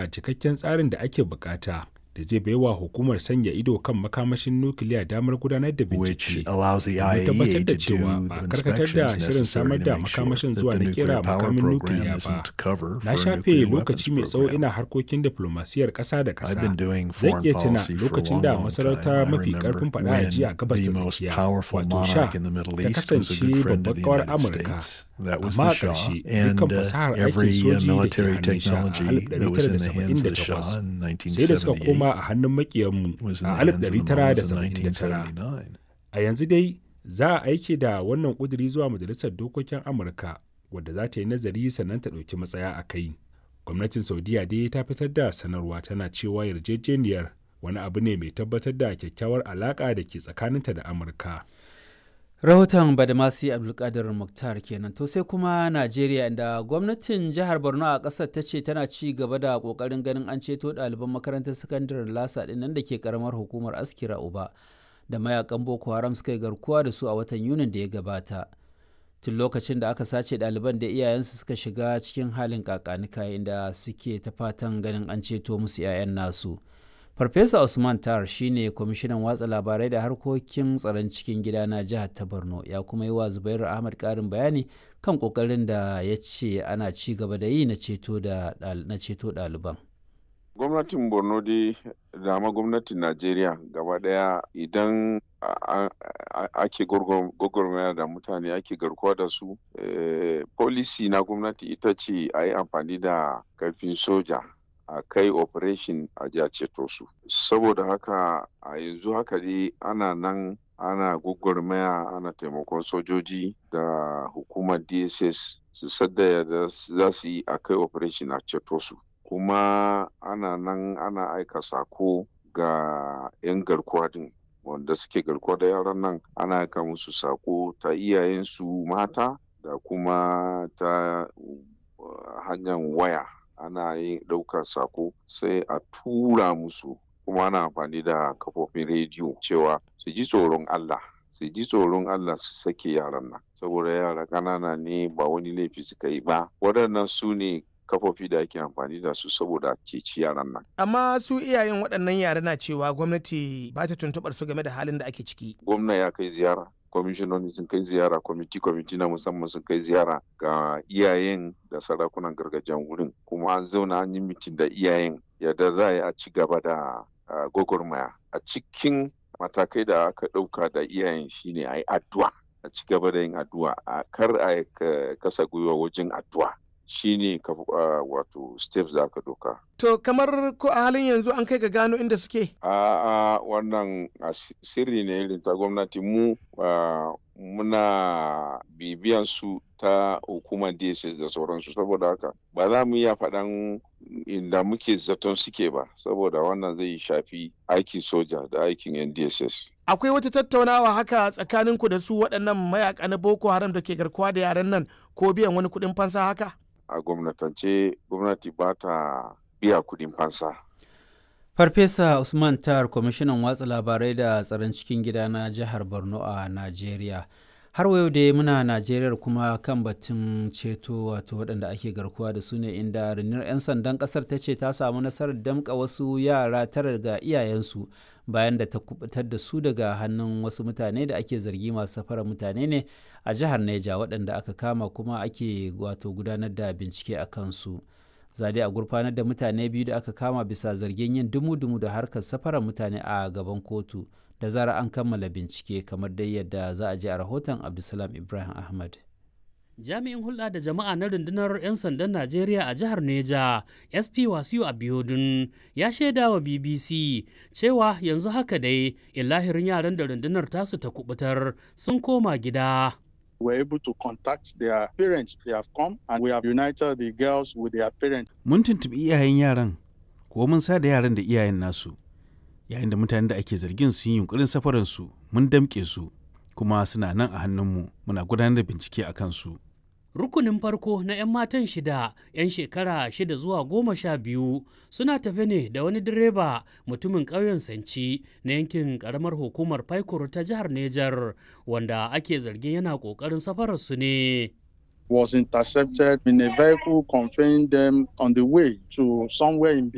da cikakken tsarin da ake bukata da zai baiwa hukumar sanya ido kan makamashin nukiliya damar gudanar da bincike domin tabbatar da cewa ba a karkatar da shirin samar da makamashin zuwa na kera makamin nukiliya ba na shafe lokaci mai tsawo ina harkokin diplomasiyar ƙasa da ƙasa zan iya tuna lokacin da masarauta mafi karfin faɗa a jiya gabas da tsakiya wato sha ta kasance babbar kawar amurka amma a ƙarshe dukkan fasahar aikin soji da ke hannun sha a 1978 sai da suka koma a hannun makiyanmu a 1979 a yanzu dai za a aike da wannan ƙuduri zuwa majalisar dokokin amurka wadda za ta yi nazari sannan ta ɗauki matsaya a kai gwamnatin saudiya dai ta fitar da sanarwa tana cewa yarjejeniyar wani abu ne mai tabbatar da kyakkyawar alaƙa da ke tsakaninta da amurka rahoton badamasi abdulkadir muktar kenan to sai kuma najeriya inda gwamnatin jihar borno a kasar ta ce tana ci gaba da kokarin ganin an ceto ɗaliban makarantar sakandaren lasa ɗin nan da ke karamar hukumar askira uba da mayakan boko haram suka yi garkuwa da su a watan yunin da ya gabata tun lokacin da aka sace ɗaliban da iyayensu suka shiga cikin halin kakanika inda suke ta fatan ganin an ceto musu 'ya'yan nasu Farfesa Usman Tar shine kwamishinan watsa labarai da harkokin tsaron cikin gida na jihar ta Borno ya kuma yi wa Zubairu Ahmad karin bayani kan kokarin da ya ce ana ci gaba da yi na ceto ɗaliban. Gwamnatin Borno dai dama gwamnatin Najeriya gaba ɗaya idan ake gwagwarmaya da mutane ake garkuwa da su, policy na gwamnati ita ce a yi amfani da karfin soja. a kai operation a ja ceto su saboda haka a yanzu haka dai ana nan ana gwagwarmaya ana taimakon sojoji da hukumar dss su sadda da za su yi a kai operation a ceto su kuma ana nan ana aika sako ga 'yan garkuwa din wanda suke garkuwa da yaran nan ana aika musu sako ta iyayensu mata da kuma ta hanyar waya ana yin ɗaukar sako sai a tura musu kuma ana amfani da kafofin rediyo cewa su ji tsoron Allah su ji tsoron Allah su sake yaran nan saboda yara ƙanana ne ba wani laifi suka yi ba waɗannan su ne kafofi da ake amfani da su saboda ceci yaran nan. Amma su iyayen waɗannan yara na cewa gwamnati ba ta tuntuɓar su game da halin da ake ciki. Gwamna ya kai ziyara kwamishinoni sun kai ziyara kwamiti kwamiti na musamman sun kai ziyara ga iyayen da sarakunan gargajiyan wurin kuma an zauna an yi mitin da iyayen yadda za a ci gaba da gwagwarmaya a cikin matakai da aka ɗauka da iyayen shine a yi addu'a a ci gaba da yin addu'a a kar a kasa gwiwa wajen addu'a shine uh, wato steps da aka doka. To kamar ko a halin yanzu an kai ga gano inda suke? A a wannan sirri ne irin ta gwamnati mu uh, muna bibiyan su ta hukumar DSS da sauransu saboda haka ba za mu iya faɗan inda muke zaton suke ba saboda wannan zai shafi aikin soja da aikin NDSS. akwai wata tattaunawa haka tsakaninku da su waɗannan mayaka na boko haram da ke garkuwa da yaren nan ko biyan wani kuɗin fansa haka a gwamnatance gwamnati ba ta biya kuɗin fansa farfesa usman tar kwamishinan watsa labarai da tsaron cikin gida na jihar borno a najeriya har yau dai muna najeriya kuma kan batun ceto wato waɗanda ake garkuwa da su ne inda rundunar 'yan sandan ƙasar ta ce ta samu nasarar damƙa wasu yara tara ga iyayensu bayan da ta kubutar da su daga hannun wasu mutane da ake zargi masu safarar mutane ne a jihar neja waɗanda aka kama kuma ake wato gudanar da bincike a kansu zade a gurfanar da mutane biyu da aka kama bisa zargin yin dumu-dumu da harkar safarar mutane a gaban kotu da zara an kammala bincike kamar dai yadda za a ji a rahoton abdulsalam ibrahim ahmad jami'in hulɗa da jama'a na rundunar 'yan sandan najeriya a jihar neja sp wasiu abiodun ya shaida wa bbc cewa yanzu haka dai illahirin yaran da rundunar tasu ta kubutar sun koma gida were able to contact their parents. They have come and we have united the girls with their parents. Mun tuntuɓi iyayen yaran, ko mun sa da yaran da iyayen nasu. Yayin da mutanen da ake zargin sun yi yunkurin safaransu, mun damƙe su, kuma suna nan a hannunmu, muna gudanar da bincike a kansu. rukunin farko na 'yan matan shida 'yan shekara shida zuwa goma sha biyu suna tafe ne da wani direba mutumin ƙauyen sanci na yankin ƙaramar hukumar paikur ta jihar nejar wanda ake zargin yana ƙoƙarin safararsu ne was intercepted in a vehicle conveying them on the way to somewhere in